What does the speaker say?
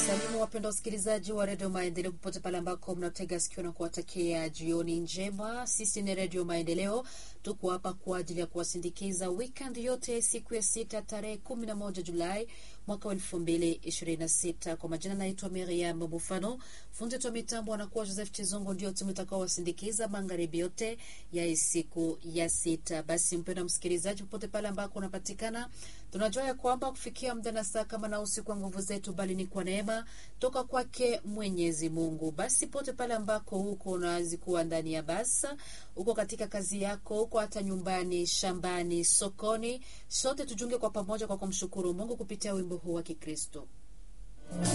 Nawasalimu wapenda wasikilizaji wa redio Maendeleo popote pale ambako mnatega sikio na kuwatakia jioni njema. Sisi ni redio Maendeleo, tuko hapa kwa ajili ya kuwasindikiza weekend yote, siku ya sita tarehe kumi na moja Julai mwaka wa elfu mbili ishirini na sita. Kwa majina naitwa Miriam Mufano, fundi wa mitambo anakuwa Joseph Chizongo, ndio timu itakao wasindikiza magharibi yote ya siku ya sita. Basi mpenda msikilizaji, popote pale ambako unapatikana, tunajua ya kwamba kufikia muda na saa kama na usiku kwa nguvu zetu, bali ni kwa neema toka kwake Mwenyezi Mungu. Basi pote pale ambako huko unawezi kuwa ndani ya basa, uko katika kazi yako, uko hata nyumbani, shambani, sokoni, sote tujunge kwa pamoja kwa kumshukuru Mungu kupitia wimbo huu wa Kikristo.